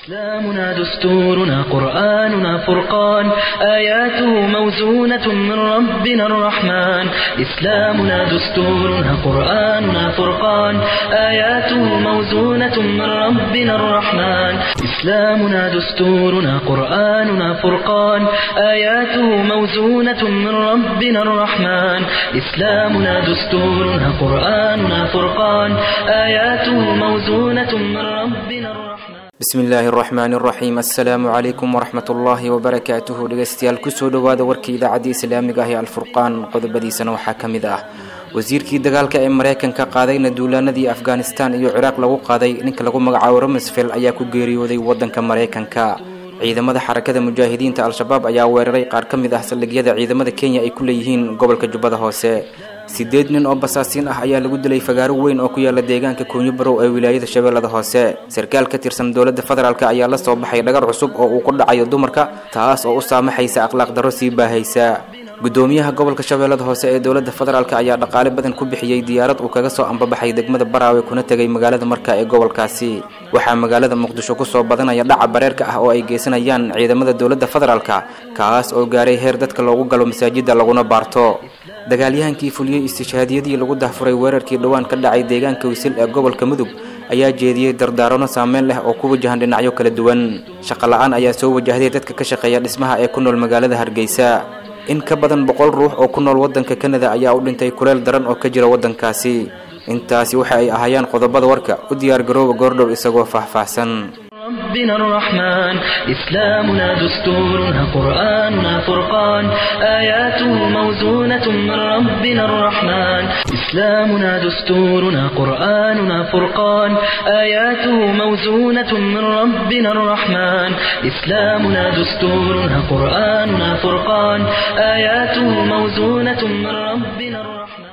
إسلامنا دستورنا قرآننا فرقان آياته موزونة من ربنا الرحمن إسلامنا دستورنا قرآننا فرقان آياته موزونة من ربنا الرحمن إسلامنا دستورنا قرآننا فرقان آياته موزونة من ربنا الرحمن إسلامنا دستورنا قرآننا فرقان آياته موزونة من ربنا الرحمن bismi illaahi araxmaani araxiim assalaamu calaykum waraxmat ullaahi wabarakaatuhu dhegeystayaal kusoo dhowaada warkii idaacadda islaamiga ah ee alfurqaan qodobadiisana waxaa ka mid ah wasiirkii dagaalka ee mareykanka qaadayna duulaanadii afghanistan iyo ciraaq lagu qaaday ninka lagu magacaabo rumsfeld ayaa ku geeriyooday wadanka mareykanka ciidamada xarakada mujaahidiinta al-shabaab ayaa weeraray qaar ka mid ah saldhigyada ciidamada kenya ay ku leeyihiin gobolka jubbada hoose sideed nin oo basaasiin ah ayaa lagu dilay fagaaro weyn oo ku yaala deegaanka koonyo barow ee wilaayada shabeellada hoose sarkaal ka tirsan dowladda federaalk ayaa la soo baxay dhagar cusub oo uu ku dhacayo dumarka taas oo u saamaxaysa akhlaaq darro sii baahaysa gudoomiyaha gobolka shabeellada hoose ee dowladda federaalk ayaa dhaqaale badan ku bixiyey diyaarad uu kaga soo ambabaxay degmada baraawe kuna tegay magaalada marka ee gobolkaasi waxaa magaalada muqdisho kusoo badanaya dhaca bareerka ah oo ay geysanayaan ciidamada dowladda federaalk kaas oo gaaray heer dadka loogu galo masaajidda laguna baarto dagaalyahankii fuliyey istishhaadiyadii lagu dahfuray weerarkii dhowaan ka dhacay deegaanka wisil ee gobolka mudug ayaa jeediyey dardaarano saameyn leh oo ku wajahan dhinacyo kala duwan shaqola-aan ayaa soo wajahday dadka ka shaqeeya dhismaha ee ku nool magaalada hargeysa in ka badan boqol ruux oo ku nool waddanka kanada ayaa u dhintay kuleel daran oo ka jira waddankaasi intaasi waxa ay ahaayeen qodobada warka u diyaar garooba goordhow isagoo faahfaahsan ربنا الرحمن إسلامنا دستورنا قرآننا فرقان آياته موزونة من ربنا الرحمن إسلامنا دستورنا قرآننا فرقان آياته موزونة من ربنا الرحمن إسلامنا دستورنا قرآننا فرقان آياته موزونة من ربنا الرحمن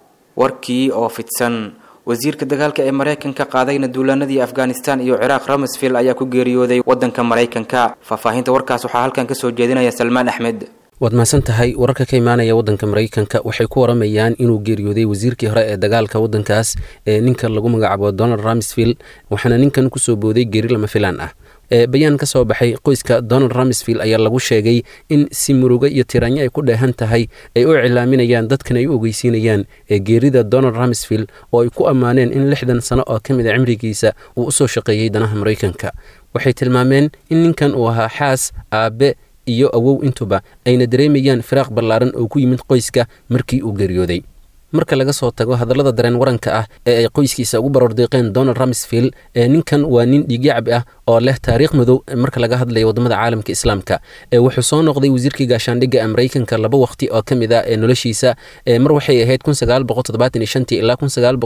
warkii oo fidsan wasiirka dagaalka ee mareykanka qaadayna duulaanadii afghanistan iyo ciraaq rumsfeld ayaa ku geeriyooday wadanka mareykanka faahfaahinta warkaas waxaa halkan kasoo jeedinaya salmaan axmed waad mahadsan tahay wararka ka imaanaya wadanka mareykanka waxay ku waramayaan inuu geeriyooday wasiirkii hore ee dagaalka wadankaas ee ninka lagu magacaabo donald rumsfield waxaana ninkan kusoo booday geeri lama filaan ah bayaan ka soo baxay qoyska donald rumsfield ayaa lagu sheegay in si murugo iyo tiraanyo ay ku dheehan tahay ay u cilaaminayaan dadkan ay u ogeysiinayaan geerida donald rumsfield oo ay ku ammaaneen in lixdan sano oo ka mid a cimrigiisa uu usoo shaqeeyey danaha mareykanka waxay tilmaameen in ninkan uu ahaa xaas aabe iyo awow intuba ayna dareemayaan firaaq ballaaran oo ku yimid qoyska markii uu geeriyooday marka laga soo tago hadallada dareen waranka ah ee ay qoyskiisa ugu baroordeeqeen donald rumsfield ee ninkan waa nin dhiigyacbi ah oo leh taariikh madow marka laga hadlayo wadamada caalamka islaamka wuxuu soo noqday wasiirkii gaashaandhigga ee mareykanka laba waqti oo ka mid ah ee noloshiisa mar waxay ahayd ilaa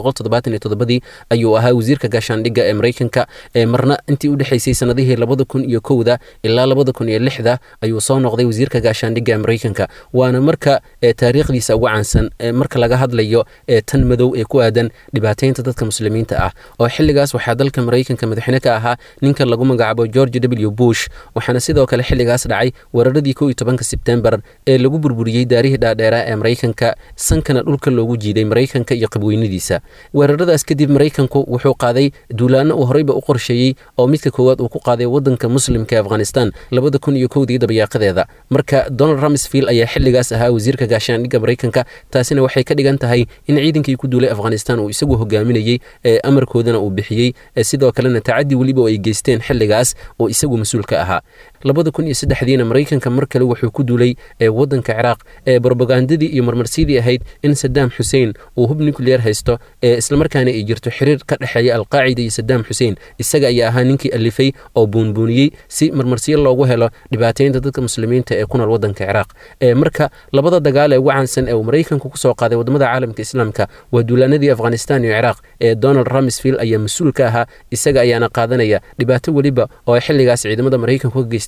dii ayuu ahaa wasiirka gaashaandhigga ee mareykanka marna intii udhexaysay sanadihii labada kun iyo kowda ilaa labada kun iyo lixda ayuu soo noqday wasiirka gaashaandhigga ee mareykanka waana marka taariikhdiisa ugu caansan marka laga hadla tan madow ee ku aadan dhibaateynta dadka muslimiinta ah oo xiligaas waxaa dalka mareykanka madaxweyne ka ahaa ninka lagu magacaabo george w bush waxaana sidoo kale xiligaas dhacay weeraradii ko iyo tobanka sebtembar ee lagu burburiyey daarihii dhaadheeraa ee mareykanka sankana dhulka loogu jiiday mareykanka iyo qabweynadiisa weeraradaas kadib mareykanku wuxuu qaaday duulaano uu horeyba u qorsheeyey oo midka koowaad uu ku qaaday wadanka muslimka ee afghanistan labada kun iyo kowdii dabayaaqadeeda marka donald rumsfield ayaa xiligaas ahaa wasiirka gaashaandhigga mareykanka taasina waxay ka dhigan tahay in ciidankii ku duulay afghanistan uu isagu hogaaminayey ee amarkoodana uu bixiyey sidoo kalena tacadi weliba oo ay geysteen xiligaas oo isagu mas-uul ka ahaa labada kun iyo saddexdiina mareykanka mar kale wuxuu ku duulay wadanka ciraaq ee brobagandadii iyo marmarsidii ahayd in sadaam xuseen uu hub nucleer haysto ee islamarkaana ay jirto xiriir ka dhexeeya alqaacida iyo sadaam xuseen isaga ayaa ahaa ninkii alifay oo buunbuuniyey si marmarsiyo loogu helo dhibaateynta dadka muslimiinta ee ku nool wadanka ciraaq marka labada dagaal ee ugu caansan ee uu mareykanku kusoo qaaday wadamada caalamka islaamka waa duulaanadii afghanistan iyo ciraaq ee donald rumsfield ayaa mas-uul ka ahaa isaga ayaana qaadanaya dhibaato weliba oo ay xiligaas ciidamada mareykanku ka geysteen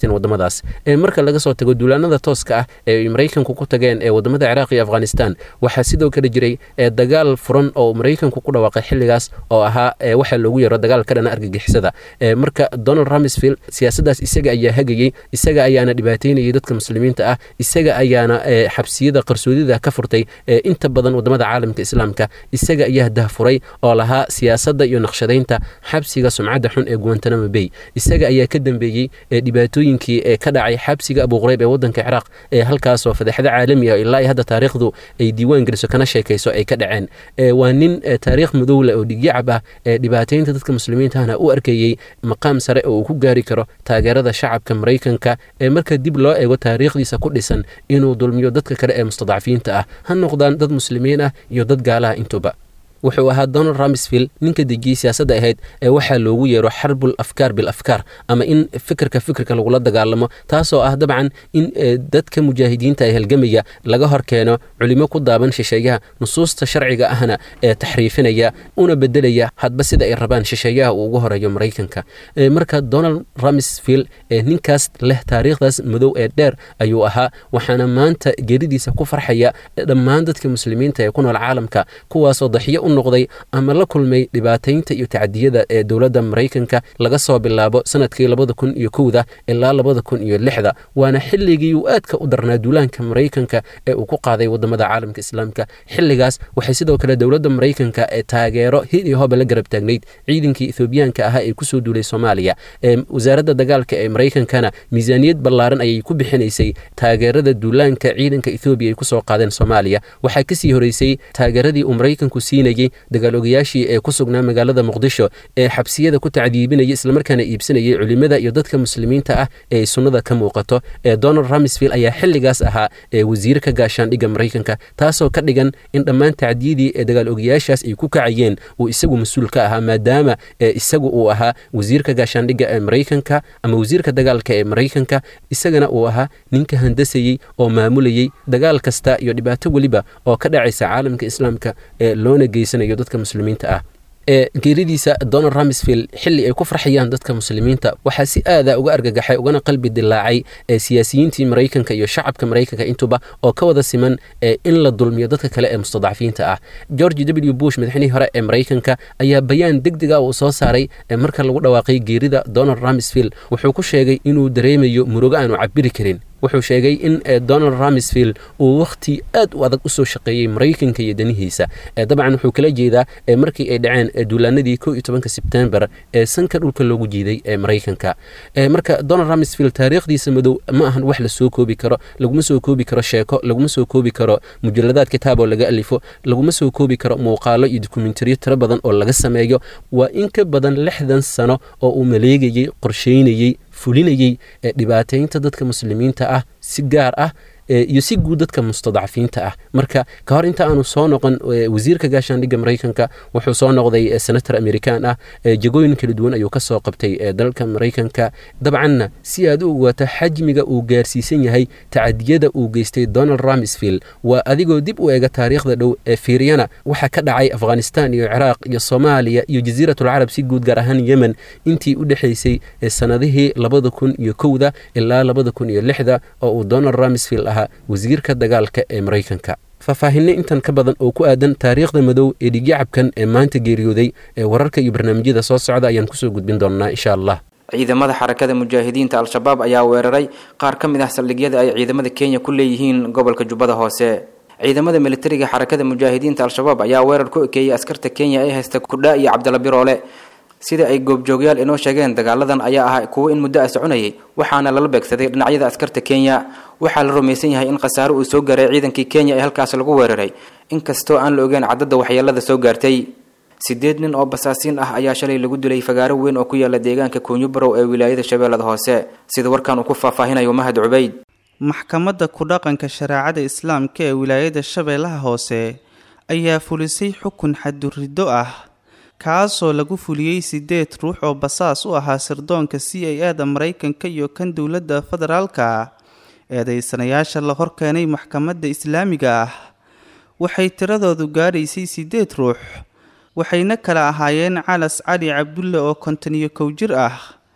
geysteen wadamadaas marka laga soo tago duulaanada tooska ah ee ay maraykanku ku tageen ee wadamada ciraaq iyo afghanistan waxaa sidoo kale jiray dagaal furan oo maraykanku ku dhawaaqay xilligaas oo ahaa waxaa loogu yeero dagaal ka dhana argagixisada marka donald ramsfield siyaasaddaas isaga ayaa hagayey isaga ayaana dhibaateynayay dadka muslimiinta ah isaga ayaana xabsiyada qarsoodida ka furtay inta badan wadamada caalamka islaamka isaga ayaa dahfuray oo lahaa siyaasadda iyo naqshadaynta xabsiga sumcadda xun ee guantanamo bay isaga ayaa ka dambeeyey dhibaatooyinkii ee ka dhacay xabsiga abuqureyb ee wadanka ciraaq ee halkaasoo fadeexdo caalami ah ilaa hadda taariikhdu ay diiwaan geliso kana sheekayso ay ka dhaceen waa nin taariikh madowle oo dhigyacab ah ee dhibaateynta dadka muslimiintahna u arkayey maqaam sare oo uu ku gaari karo taageerada shacabka maraykanka ee marka dib loo eego taariikhdiisa ku dhisan inuu dulmiyo dadka kale ee mustadcafiinta ah ha noqdaan dad muslimiin ah iyo dad gaalaha intuba wuxuu ahaa donald ramsfield ninka dejiyey siyaasadda ahayd ee waxaa loogu yeero xarbul afkaar bil afkaar ama in fikirka fikirka lagula dagaalamo taasoo ah dabcan in dadka mujaahidiinta ee halgamaya laga hor keeno culimo ku daaban shisheeyaha nusuusta sharciga ahna ee taxriifinaya una bedelaya hadba sida ay rabaan shisheeyaha uu ugu horeeyo maraykanka marka donald ramsfield ninkaas leh taariikhdaas madow ee dheer ayuu ahaa waxaana maanta geeridiisa ku farxaya dhammaan dadka muslimiinta ee ku nool caalamka kuwaasoo daxiyo noqday ama la kulmay dhibaataynta iyo tacadiyada ee dowladda maraykanka laga soo bilaabo sanadkii labada kun iyo kowda ilaa labada kun iyo lixda waana xilligii uu aadka u darnaa duulaanka maraykanka ee uu ku qaaday wadamada caalamka islaamka xilligaas waxay sidoo kale dowladda maraykanka ee taageero hid iyo hoba la garab taagnayd ciidankii ethoobiyaanka ahaa ee kusoo duulay soomaaliya wasaaradda dagaalka ee maraykankana miisaaniyad ballaaran ayay ku bixinaysay taageerada duulaanka ciidanka ethoobiya ay kusoo qaadeen soomaaliya waxaa kasii horeysay taageeradii uu maraykanku siinayay dagaal ogayaashii ee ku sugnaa magaalada muqdisho ee xabsiyada ku tacdiibinaya islamarkaana iibsanayay culimada iyo dadka muslimiinta ah ee sunnada ka muuqato ee donald ramsfield ayaa xilligaas ahaa ee wasiir ka gaashaandhigga maraykanka taasoo ka dhigan in dhammaan tacdiyadii ee dagaal ogayaashaas ay ku kacayeen uu isagu mas-uul ka ahaa maadaama isagu uu ahaa wasiirka gaashaandhigga ee maraykanka ama wasiirka dagaalka ee maraykanka isagana uu ahaa ninka handasayey oo maamulayey dagaal kasta iyo dhibaato weliba oo ka dhacaysa caalamka islaamka ee loona geysanayo dadka muslimiinta ah ee geeridiisa donald ramsfield xilli ay ku farxayaan dadka muslimiinta waxaa si aada uga argagaxay ugana qalbi dilaacay ee siyaasiyiintii maraykanka iyo shacabka maraykanka intuba oo ka wada siman ee in la dulmiyo dadka kale ee mustadcafiinta ah george w bush madaxweynihi hore ee maraykanka ayaa bayaan deg deg ah uu soo saaray marka lagu dhawaaqay geerida donald ramsfield wuxuu ku sheegay inuu dareemayo murugo aanu cabiri karin wuxuu sheegay in donald ramsfield uu wakhti aad u adag usoo shaqeeyey maraykanka iyo danihiisa dabcan wuxuu kala jeedaa markii ay dhaceen duulaanadii ko iyo tobanka sebtembar ee sanka dhulka loogu jiiday ee maraykanka marka donald ramsfield taariikhdiisa madow ma ahan wax lasoo koobi karo laguma soo koobi karo sheeko laguma soo koobi karo mujaladaad kitaab oo laga alifo laguma soo koobi karo muuqaalo iyo dokumentariyo tiro badan oo laga sameeyo waa in ka badan lixdan sano oo uu maleegayey qorsheynayey fulinayey dhibaateynta dadka muslimiinta ah si gaar ah iyo si guud dadka mustadcafiinta ah marka ka hor inta aanu soo noqon wasiirka gaashaandhigga maraykanka wuxuu soo noqday senator american ah jagooyin kala duwan ayuu kasoo qabtay dalka maraykanka dabcanna si aad u ogaato xajmiga uu gaarsiisan yahay tacadiyada uu geystay donald ramsfield waa adigoo dib u eega taariikhda dhow ee fiiriyana waxaa ka dhacay afghanistan iyo ciraaq iyo soomaaliya iyo jasiiratulcarab si guud gaar ahaan yemen intii u dhexaysay sanadihii labada kun iyo kowda ilaa labada kun iyo lixda oo uu donald ramsfield ahaa wasiirka dagaalka ee maraykanka faahfaahinno intan ka badan oo ku aadan taariikhda madow ee dhigyacabkan ee maanta geeriyooday ee wararka iyo barnaamijyada soo socda ayaan kusoo gudbin doonnaa insha allah ciidamada xarakada mujaahidiinta al-shabaab ayaa weeraray qaar ka mid ah saldhigyada ay ciidamada kenya ku leeyihiin gobolka jubbada hoose ciidamada militariga xarakada mujaahidiinta al-shabaab ayaa weerar ku ekeeyey askarta kenya ee haysta kudha iyo cabdalla biroole sida ay goobjoogyaal inoo sheegeen dagaaladan ayaa ahaa kuwo in muddo ah soconayay waxaana lala beegsaday dhinacyada askarta kenya waxaa la rumaysan yahay in khasaare uu soo gaaray ciidankii kenya ee halkaas lagu weeraray inkastoo aan la ogeyn cadadda waxyeelada soo gaartay sideed nin oo basaasiin ah ayaa shalay lagu dilay fagaaro weyn oo ku yaala deegaanka kuunyibarow ee wilaayada shabeellada hoose sida warkan uu ku faahfaahinayo mahad cubayd maxkamadda ku-dhaqanka shareecada islaamka ee wilaayada shabeellaha hoose ayaa fulisay xukun xadduriddo ah kaasoo lagu fuliyey sideed ruux oo basaas u ahaa sirdoonka c a a da maraykanka iyo kan dowladda federaalka eedeysanayaasha la horkeenay maxkamadda islaamiga ah waxay tiradoodu gaadhaysay sideed ruux waxayna kala ahaayeen calas cali cabdulle oo konton iyo kow jir ah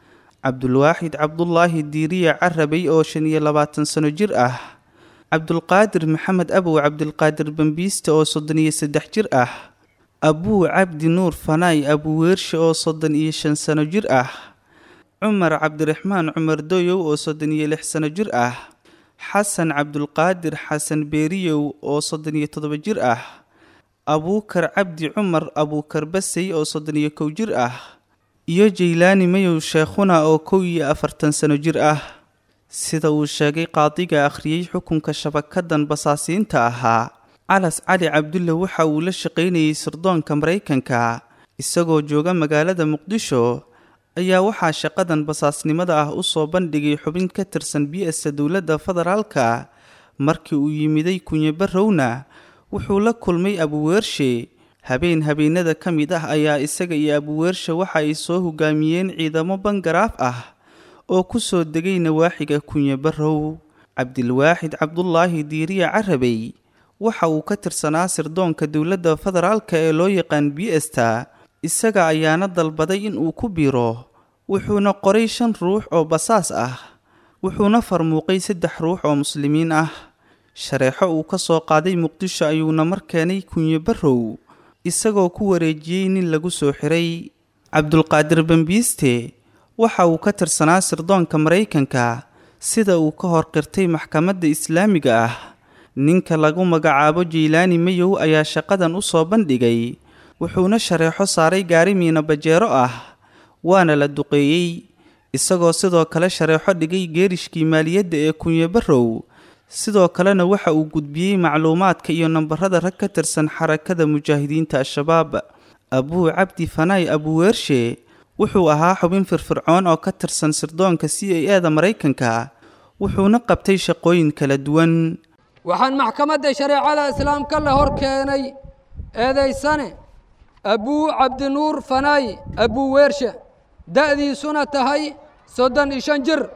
cabdulwaaxid cabdulaahi diiriya carabay oo shan iyo labaatan sano jir ah cabdulqaadir maxamed abow cabdilqaadir bambiiste oo soddon iyo saddex jir ah abuu cabdi nuur fanaay abuweershe oo soddon iyo shan sano jir ah cumar cabdiraxmaan cumar doyow oo soddon iyo lix sano jir ah xasan cabdulqaadir xasan beeriyow oo soddon iyo toddoba jir ah abuukar cabdi cumar abuukar basey oo soddon iyo kow jir ah iyo jaylaani mayow sheekhuna oo kow iyo afartan sano jir ah sida uu sheegay qaadiga akhriyey xukunka shabakadan basaasiinta ahaa calas cali cabdulle waxa uu la shaqaynayay sirdoonka maraykanka isagoo jooga magaalada muqdisho ayaa waxaa shaqadan basaasnimada ah usoo bandhigay xubin ka tirsan bi-asa dowladda federaalka markii uu yimiday kunye barrowna wuxuu la kulmay abuweershe habeen habeenada ka mid ah ayaa isaga iyo abuweershe waxa ay soo hogaamiyeen ciidamo bangaraaf ah oo ku soo degay nawaaxiga kunye barrow cabdilwaaxid cabdulaahi diiriya carabey waxa uu ka tirsanaa sirdoonka dowladda federaalka ee loo yaqaan bi-esta isaga ayaana dalbaday in uu ku biiro wuxuuna qoray shan ruux oo basaas ah wuxuuna farmuuqay saddex ruux oo muslimiin ah shareexo uu ka soo qaaday muqdisho ayuuna mar keenay kunye barrow isagoo ku wareejiyey nin lagu soo xiray cabdulqaadir bambiiste waxa uu ka tirsanaa sirdoonka maraykanka sida uu ka hor qirtay maxkamadda islaamiga ah ninka lagu magacaabo jaylaani mayow ayaa shaqadan u soo bandhigay wuxuuna shareexo saaray gaari miina bajeero ah waana la duqeeyey isagoo sidoo kale shareexo dhigay geerishkii maaliyadda ee kunye barrow sidoo kalena waxa uu gudbiyey macluumaadka iyo nambarada rag ka tirsan xarakada mujaahidiinta al-shabaab abuu cabdi fanaay abuweershe wuxuu ahaa xubin firfircoon oo ka tirsan sirdoonka c a eda maraykanka wuxuuna qabtay shaqooyin kala duwan waxaan maxkamadda shareecada islaamka la hor keenay eedaysane abuu cabdinuur fanaay abuweershe da'diisuna tahay soddon iyo shan jir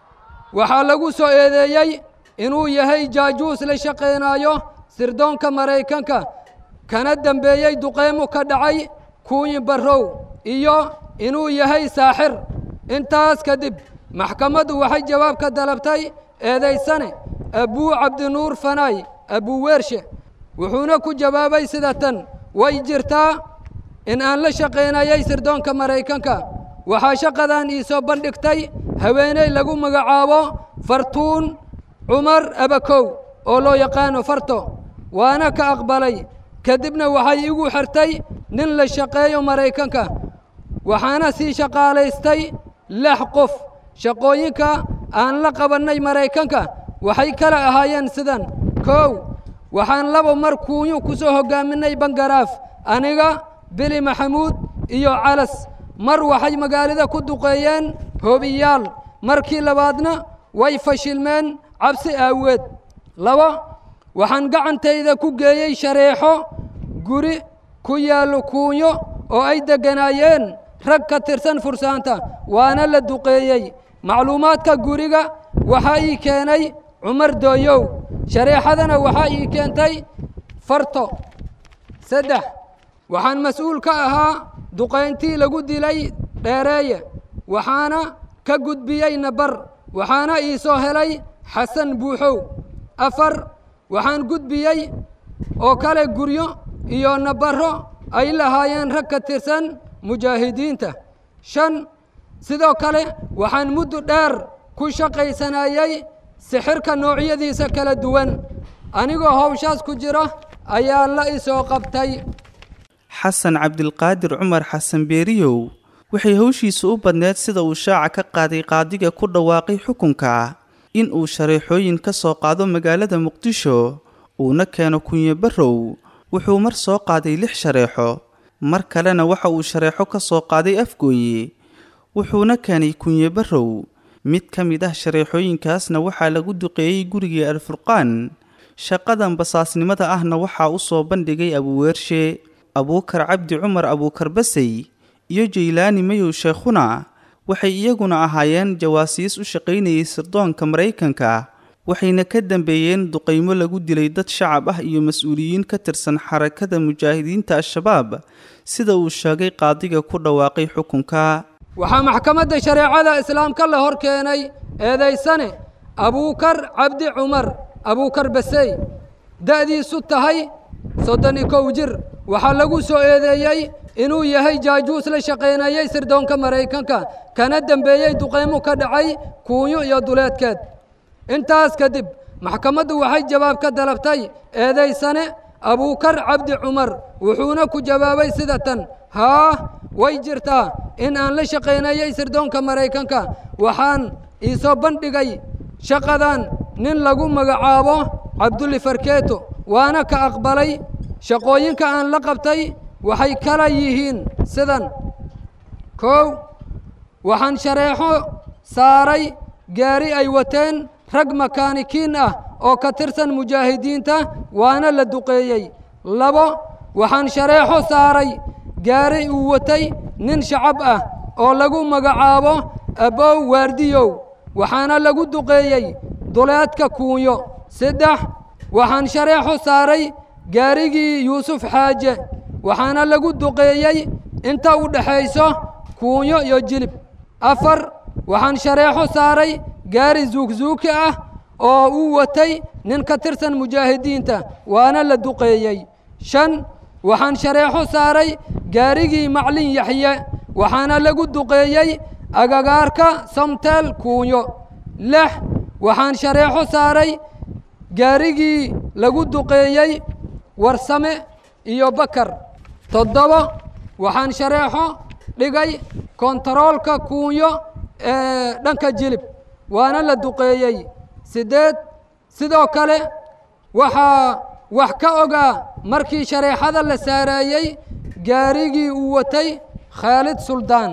waxaa lagu soo eedeeyey inuu yahay jaajuus la shaqaynaayo sirdoonka maraykanka kana dembeeyey duqeymu ka dhacay kuuyi barrow iyo inuu yahay saaxir intaas kadib maxkamaddu waxay jawaab ka dalabtay eedaysane abuu cabdinuur fanaay abuweershe wuxuuna ku jawaabay sida tan way jirtaa in aan la shaqaynayay sirdoonka maraykanka waxaa shaqadan ii soo bandhigtay haweeney lagu magacaabo fartuun cumar abakow oo loo yaqaano farto waana ka aqbalay kadibna waxay igu xirtay nin la shaqeeyo maraykanka waxaana sii shaqaalaystay lix qof shaqooyinka aan la qabannay maraykanka waxay kala ahaayeen sidan kow waxaan laba mar kuunyu ku soo hoggaaminay bangaraaf aniga bili maxamuud iyo calas mar waxay magaalada ku duqeeyeen hoobiyaal markii labaadna way fashilmeen cabsi aaweed laba waxaan gacantayda ku geeyey shareexo guri ku yaallo kuunyo oo ay degganaayeen rag ka tirsan fursaanta waana la duqeeyey macluumaadka guriga waxaa ii keenay cumar dooyow shareexadana waxaa ii keentay farto saddex waxaan mas-uul ka ahaa duqayntii lagu dilay dheereeye waxaana ka gudbiyey nabar waxaana ii soo helay xasan buuxow afar waxaan gudbiyey oo kale guryo iyo nabarro ay lahaayeen rag ka tirsan mujaahidiinta shan sidoo kale waxaan muddo dheer ku shaqaysanayey sixirka noocyadiisa kala duwan anigoo howshaas ku jira ayaa la isoo qabtay xasan cabdilqaadir cumar xasan beeriyow waxay howshiisu u badneed sida uu shaaca ka qaaday qaadiga ku dhawaaqay xukunka in uu shareexooyin ka soo qaado magaalada muqdisho uuna keeno kunye barrow wuxuu mar soo qaaday lix shareexo mar kalena waxa uu shareexo ka soo qaaday afgooye wuxuuna keenay kunye barrow mid ka mid ah shareexooyinkaasna waxaa lagu duqeeyey gurigii alfurqaan shaqadan basaasnimada ahna waxaa u soo bandhigay abuweershe abuukar cabdi cumar abuukar basey iyo jaylaani mayow sheekhuna waxay iyaguna ahaayeen jawaasiis u shaqaynayay sirdoonka maraykanka waxayna ka dambeeyeen duqaymo lagu dilay dad shacab ah iyo mas-uuliyiin ka tirsan xarakada mujaahidiinta al-shabaab sida uu sheegay qaadiga ku dhawaaqay xukunka waxaa maxkamadda shareecada islaamka la hor keenay eedaysane abuukar cabdi cumar abuukar basey da'diisu tahay soddon iyo kow jir waxaa lagu soo eedeeyey inuu yahay jaajuus la shaqaynayey sirdoonka maraykanka kana dembeeyey duqaymo ka dhacay kuunyo iyo duleedkeed intaas kadib maxkamaddu waxay jawaab ka dalabtay eedaysane abuukar cabdi cumar wuxuuna ku jawaabay sida tan haa way jirtaa in aan la shaqaynayey sirdoonka maraykanka waxaan iisoo bandhigay shaqadan nin lagu magacaabo cabdulli farkeeto waana ka aqbalay shaqooyinka aan la qabtay waxay kala yihiin sidan kow waxaan shareexo saaray gaari ay wateen rag makaanikiin ah oo ka tirsan mujaahidiinta waana la duqeeyey labo waxaan shareexo saaray gaari uu watay nin shacab ah oo lagu magacaabo abow waardiyow waxaana lagu duqeeyey duleedka kuunyo saddex waxaan shareexo saaray gaarigii yuusuf xaaje waxaana lagu duqeeyey inta u dhexayso kuunyo iyo jilib afar waxaan shareexo saaray gaari zuugzuuki ah oo uu watay nin ka tirsan mujaahidiinta waana la duqeeyey shan waxaan shareexo saaray gaarigii maclin yaxye waxaana lagu duqeeyey agagaarka samteel kuunyo lix waxaan shareexo saaray gaarigii lagu duqeeyey warsame iyo bakar toddoba waxaan shareexo dhigay kontaroolka kuunyo ee dhanka jilib waana la duqeeyey siddeed sidoo kale waxaa wax ka ogaa markii shareexada la saareeyey gaarigii uu watay khaalid suldaan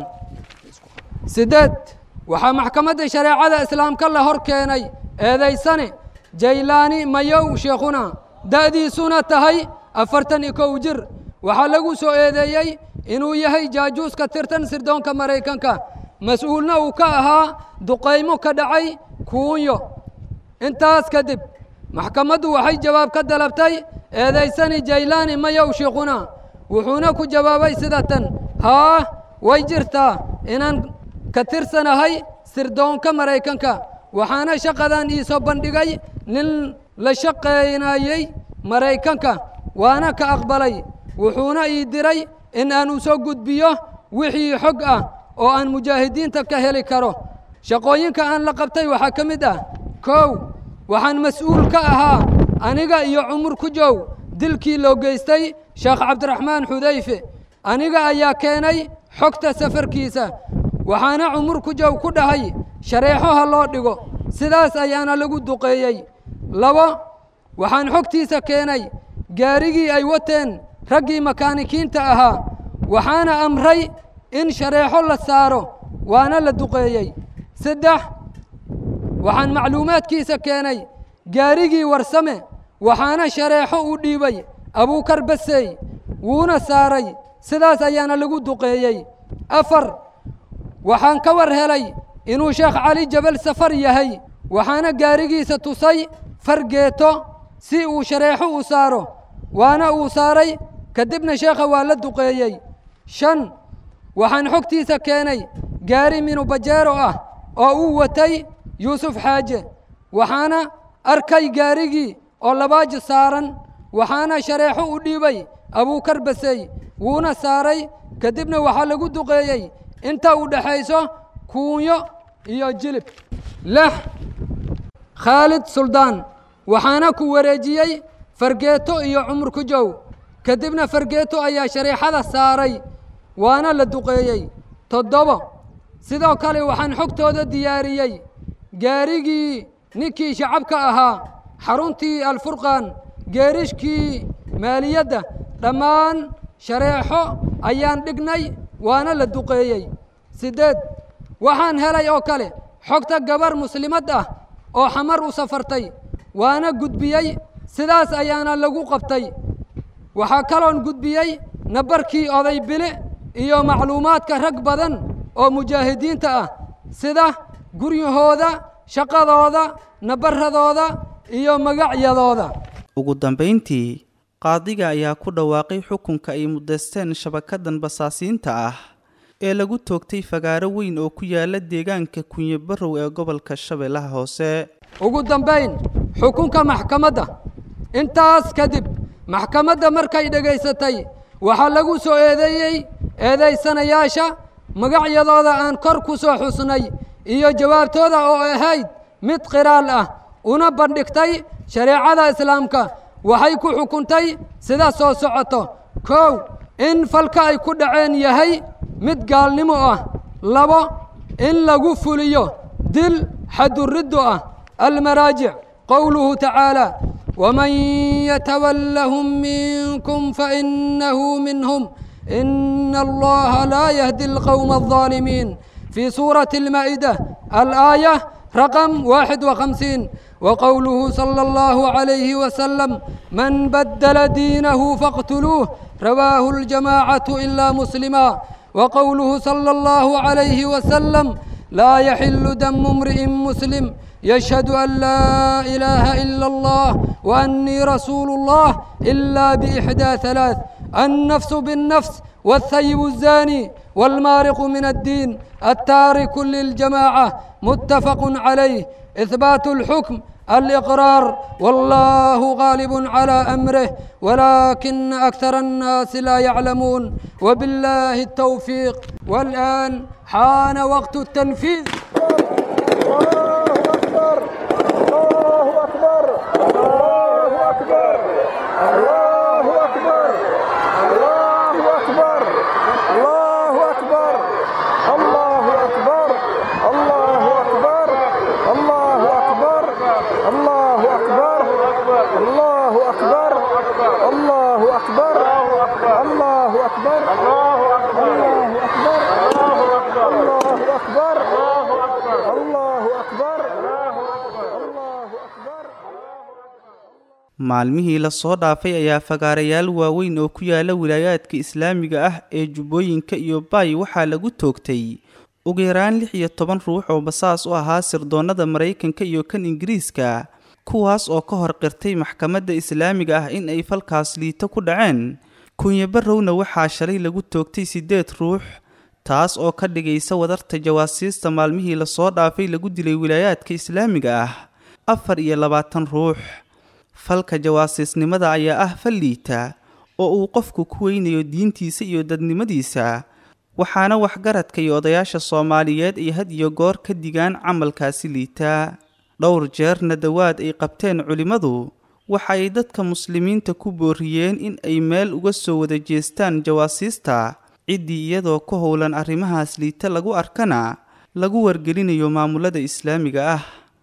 siddeed waxaa maxkamadda shareecada islaamka la hor keenay eedaysane jaylaani mayow sheekhuna da'diisuna tahay afartan iyo kow jir waxaa lagu soo eedeeyey inuu yahay jaajuus ka tirtan sirdoonka maraykanka mas-uulna uu ka ahaa duqaymo ka dhacay kuunyo intaas kadib maxkamaddu waxay jawaab ka dalabtay eedaysani jaylaani mayow sheekhuna wuxuuna ku jawaabay sida tan haa way jirtaa inaan ka tirsanahay sirdoonka maraykanka waxaana shaqadan iisoo bandhigay nin la shaqaynayey maraykanka waana ka aqbalay wuxuuna ii diray in aan u soo gudbiyo wixii xog ah oo aan mujaahidiinta ka heli karo shaqooyinka aan la qabtay waxaa ka mid ah kow waxaan mas-uul ka ahaa aniga iyo cumur ku jow dilkii loo geystay sheekh cabdiraxmaan xudayfe aniga ayaa keenay xogta safarkiisa waxaana cumur ku jow ku dhahay shareexo ha loo dhigo sidaas ayaana lagu duqeeyey labo waxaan xogtiisa keenay gaarigii ay wateen raggii makaanikiinta ahaa waxaana amray in shareexo la saaro waana la duqeeyey saddex waxaan macluumaadkiisa keenay gaarigii warsame waxaana shareexo u dhiibay abuukar basey wuuna saaray sidaas ayaana lagu duqeeyey afar waxaan ka war helay inuu sheekh cali jabal safar yahay waxaana gaarigiisa tusay fargeeto si uu shareexo u saaro waana uu saaray kadibna sheekha waa la duqeeyey shan waxaan xogtiisa keenay gaari minubajeero ah oo uu watay yuusuf xaaje waxaana arkay gaarigii oo labaaji saaran waxaana shareexo u dhiibay abuukar basey wuuna saaray kadibna waxaa lagu duqeeyey inta u dhexayso kuunyo iyo jilib lix khaalid suldaan waxaana ku wareejiyey fargeeto iyo cumur ku jow kadibna fargeeto ayaa shareexada saaray waana la duqeeyey toddobo sidoo kale waxaan xogtooda diyaariyey gaarigii ninkii shacabka ahaa xaruntii alfurqaan geerishkii maaliyadda dhammaan shareexo ayaan dhignay waana la duqeeyey siddeed waxaan helay oo kale xogta gabar muslimad ah oo xamar u safartay waana gudbiyey sidaas ayaana lagu qabtay waxaa kaloon gudbiyey nabarkii oday bile iyo macluumaadka rag badan oo mujaahidiinta ah sida guryahooda shaqadooda nabaradooda iyo magacyadooda ugu dambayntii qaadiga ayaa ku dhawaaqay xukunka ay mudaysteen shabakadan basaasiinta ah ee lagu toogtay fagaaro weyn oo ku yaala deegaanka kunye barrow ee gobolka shabeellaha hoose ugu dambayn xukunka maxkamadda intaas kadib maxkamadda markay dhegaysatay waxaa lagu soo eedeeyey eedaysanayaasha magacyadooda aan kor ku soo xusnay iyo jawaabtooda oo ahayd mid qiraal ah una bandhigtay shareecada islaamka waxay ku xukuntay sida soo socoto kow in falka ay ku dhaceen yahay mid gaalnimo ah labo in lagu fuliyo dil xaduriddo ah almaraajic qowluhu tacaala waman yatawallahum minkum fainahu minhum ina allaha laa yahdi alqowma alظaalimiin في سورة المائدة الآية رقم واحد وخمسين وقوله صلى الله عليه وسلم من بدل دينه فاقتلوه رواه الجماعة إلا مسلما وقوله صلى الله عليه وسلم لا يحل دم امرئ مسلم يشهد أن لا إله إلا الله وأني رسول الله إلا بإحدى ثلاث النفس بالنفس والثيب الزاني والمارق من الدين التارك للجماعة متفق عليه إثبات الحكم الإقرار والله غالب على أمره ولكن أكثر الناس لا يعلمون وبالله التوفيق والآن حان وقت التنفيذ maalmihii lasoo dhaafay ayaa fagaarayaal waaweyn oo ku yaala wilaayaadka islaamiga ah ee jubbooyinka iyo baay waxaa lagu toogtay ugu yaraan lix iyo toban ruux oo basaas u ahaa sirdoonnada maraykanka iyo kan ingiriiska kuwaas oo ka hor qirtay maxkamadda islaamiga ah in ay falkaas liito ku dhaceen kunye barrowna waxaa shalay lagu toogtay siddeed ruux taas oo ka dhigaysa wadarta jawaasiista maalmihii lasoo dhaafay lagu dilay wilaayaadka islaamiga ah afar iyo labaatan ruux falka jawaasiisnimada ayaa ah fal liita oo uu qofku ku weynayo diintiisa iyo dadnimadiisa waxaana waxgaradka iyo odayaasha soomaaliyeed ay had iyo goor ka digaan camalkaasi liita dhowr jeerna dawaad ay qabteen culimmadu waxa ay dadka muslimiinta ku booriyeen in ay meel uga soo wada jeestaan jawaasiista ciddii iyadoo ku howlan arrimahaas liita lagu arkana lagu wargelinayo maamulada islaamiga ah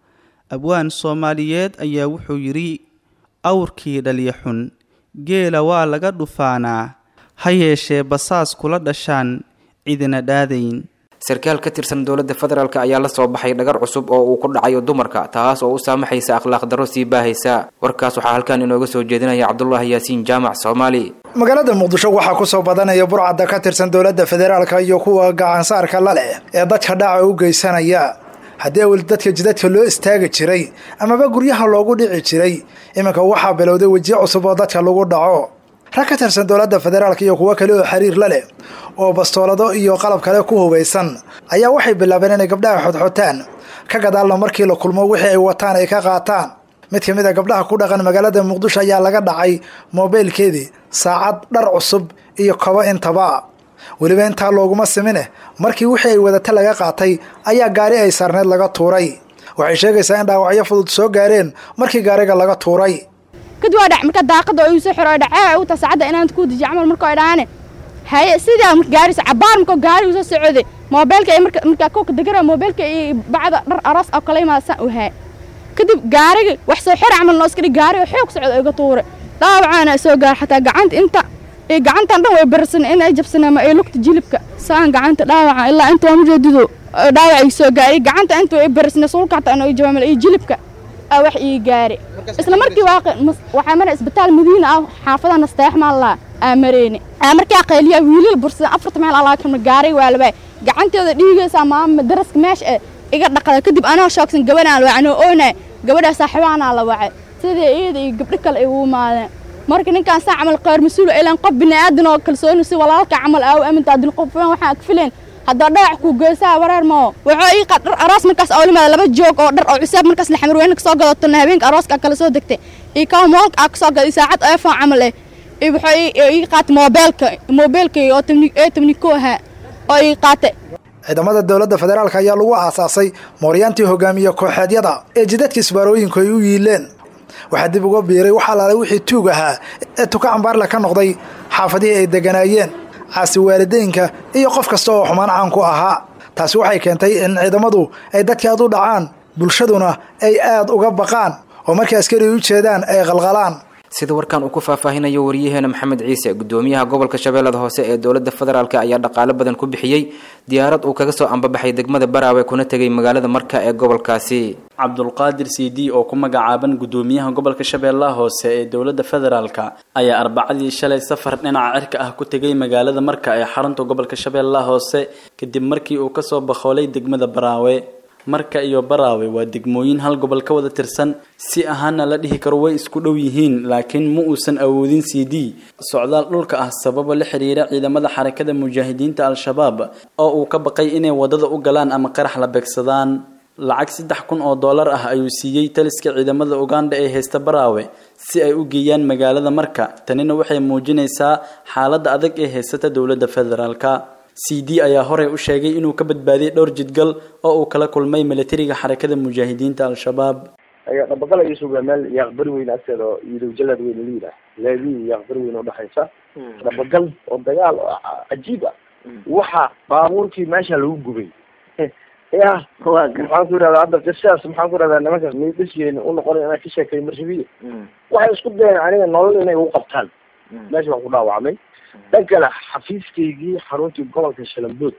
abwaan soomaaliyeed ayaa wuxuu yidhi awrkii dhalya xun geela waa laga dhufaanaa ha yeeshee basaas kula dhashaan cidina dhaadayn sarkaal ka tirsan dowladda federaalk ayaa la soo baxay dhagar cusub oo uu ku dhacayo dumarka taas oo u saamaxaysa akhlaaq darro sii baahaysa warkaas waxaa halkan inooga soo jeedinaya cabdulaahi yaasiin jaamac soomaali magaalada muqdisho waxaa ku soo badanaya burcadda ka tirsan dowladda federaalka iyo kuwa gacansaarka la leh ee dadka dhaca u geysanaya haddii awel dadka jidadka loo istaagi jiray amaba guryaha loogu dhici jiray iminka waxaa bilowday wejiye cusub oo dadka lagu dhaco rag ka tirsan dowladda federaalka iyo kuwo kale oo xiriir la leh oo bastoolado iyo qalab kale ku hubaysan ayaa waxay bilaabeen inay gabdhaha xodxotaan ka gadaalna markii la kulmo wixii ay wataan ay ka qaataan mid ka mid a gabdhaha ku dhaqan magaalada muqdisho ayaa laga dhacay moobeylkeedii saacad dhar cusub iyo kobo intaba weliba intaa looguma simine markii wixii ay wadata laga qaatay ayaa gaari ay saarneed laga tuuray waxay sheegaysaa in dhaawacyo fudud soo gaareen markii gaariga laga tuuray kadib waa dhac marka daaqada oo iisoo xiro dhacee u ta saacadda inaan ku dijiyo camal marka ay dhaane haye sidaa marka gaari cabaar marka gaari usoo socday moobeelka marka marka kooka degara moobeelka iyo bacda dhar aroos oo kale imaadsan u haa kadib gaariga wax soo xir camal noo iska dhig gaari oo xoog socda iga tuuray dhaawacaana soo gaar xataa gacanta inta iyo gacantan dhan way barsan in ay jabsan ama ay lugta jilibka saan gacanta dhaawaca ilaa inta waa mujeedido dhaawac ay soo gaari gacanta inta way barsan sulka xataa inay jabaamal iyo jilibka wax ii gaari isla markii waxaa mara isbitaal madiina ah xaafada nasteex maallaa aa mareyne markaa qayliya wiilal bursada afarta meel alaa kama gaaray waa labaa gacanteeda dhiigaysaa maama daraska meesha eh iga dhaqada kadib anoo shoogsan gabadhaan wacay anoo oonay gabadhaa saaxiibaanaa la wacay sidii iyada iyo gabdho kale ay ugu imaadeen marka ninkaan saa camal qeyr mas-uul ilan qof bini'aadan oo kalsooni si walaalka camal aaw aminta adil qofan waxaan ag fileen haddaa dhaac kuu geysaa wareer moo wuxuu ii qaad dhar aroos markaas oo limaada laba joog oo dhar oo cusaab markaas la xamarweyne kasoo gadatona habeenka arooska kala soo degtay iyo kawa moolka aa kasoo gaday saacad eefon camal eh iyo wuxuu ii qaatay moobeelka moobeelkay oo ee tabniko ahaa oo ii qaatay ciidamada dowladda federaalk ayaa lagu aasaasay mooryaantii hogaamiye kooxeedyada ee jidadka isbaarooyinku ay u yiileen waxaa dib uga biiray wax alaale wixii tuug ahaa ee tuka cambaarle ka noqday xaafadihii ay deganaayeen caasi waalideynka iyo qof kasta oo xumaan caan ku ahaa taasi waxay keentay in ciidamadu ay dadka aad u dhacaan bulshaduna ay aad uga baqaan oo markay askari u jeedaan ay qalqalaan sida warkan uu ku faahfaahinayo wariyaheena maxamed ciise gudoomiyaha gobolka shabeellada hoose ee dowladda federaalk ayaa dhaqaalo badan ku bixiyey diyaarad uu kaga soo ambabaxay degmada baraawe kuna tegay magaalada marka ee gobolkaasi cabdulqaadir cd oo ku magacaaban gudoomiyaha gobolka shabeellaha hoose ee dowladda federaalka ayaa arbacadii shalay safar dhinaca cirka ah ku tegay magaalada marka ee xarunta gobolka shabeellaha hoose kadib markii uu kasoo bakhoolay degmada baraawe marka iyo baraawe waa degmooyin hal gobol ka wada tirsan si ahaana la dhihi karo way isku dhow yihiin laakiin ma uusan awoodin c d socdaal dhulka ah sababa la xiriira ciidamada xarakada mujaahidiinta al-shabaab oo uu ka baqay inay wadada u galaan ama qarax la beegsadaan lacag saddex kun oo dollar ah ayuu siiyey taliska ciidamada uganda ee haysta baraawe si ay u geeyaan magaalada marka tanina waxay muujinaysaa xaaladda adag ee haysata dowladda federaalka c d ayaa horey u sheegay inuu ka badbaadiyay dhowr jidgal oo uu kala kulmay milatariga xarakada mujaahidiinta al-shabaab dhabaqala iyo sugaa meel yaaqbari weyn agteeda oo iidow jalaad weyn la yidhaah leedii yaaqbari weyn oo dhexaysa dhabagal oo dagaal oo cajiib ah waxa baabuurkii meesha lagu gubay ya maxaan ku irahdaa hadda qisaas maxaan ku irahdaa nimankaas miidasgeena u noqonay inaan ka sheekay marshabiya waxay isku dayeen aniga nolol inay u qabtaan meesha waan ku dhaawacmay dhan kale xafiiskaygii xaruntii gobolka shalambood